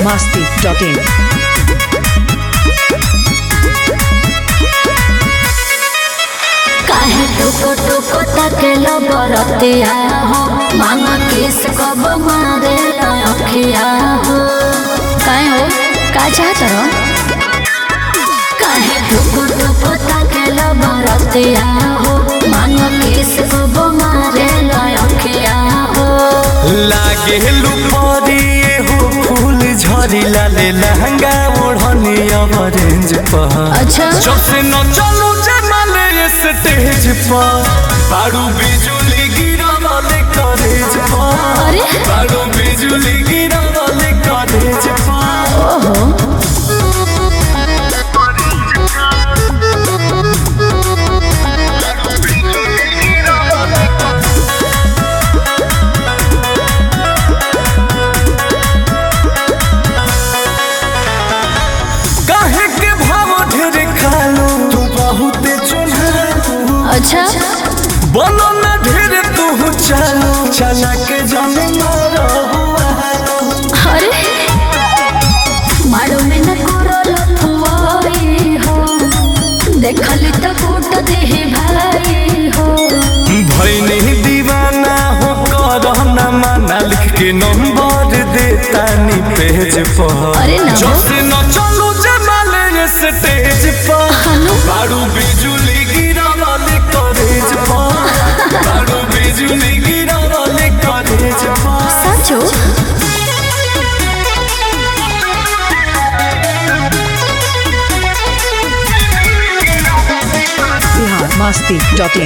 masti.in. काहे टुको टुको तकेलो बरतिया हो मांगा किस कब मारे अखिया हो काहे हो का चाहत रहो काहे टुको टुको तकेलो बरतिया हो मांगा किस कब मारे अखिया हो लागे लुपरिए हो फूल झरी लाले लहंगा ओढ़नी ऑरेंज पर अच्छा जब से न चलू जमाले स्टेज पर बारू बिजुली गिरा वाले कॉलेज पर अरे बारू बिजुली गिरा वाले कॉलेज पर ओहो काहे के भाव ढेर खालू तू बहुत चुनालू अच्छा बोलो न ढेर तू चालू चला के जाने मारो अरे मारो में न करो लथुआई हो देखली त कूट देहि भाई हो भैनी दीवाना हो करना माना लिख के नंबर देता नी पेज पर अरे ना हो। जब से न चलू जमाले स्टेज पर हनु बारू बिजुली गिरा वाले कॉलेज पर बारू बिजुली गिरा वाले कॉलेज पर सचो Bihar masti.in.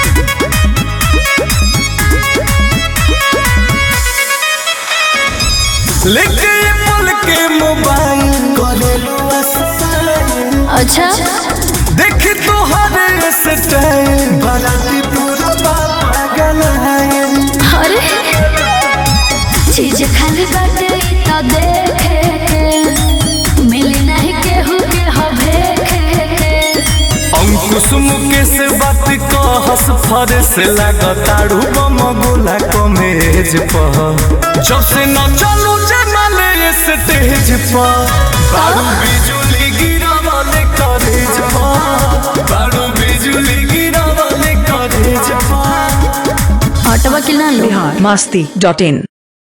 लेके ये पल के मोबाइल करेलू अस्ताइल अच्छा देख तो हरे स्टाइल बाराती पूरा पागल है अरे चीज खाली बाटे इ त देखे के मिली नहीं केहू के हवे के अंकुश मुकेश बात कहस फरस लागताड़ू बम गोला कमेज पर जब से न चलू जमाले स्टेज पर बारू बिजुली गिरा वाले कॉलेज पर बारू बिजुली गिरा वाले कॉलेज पर हटवा के ना लो Bihar masti.in.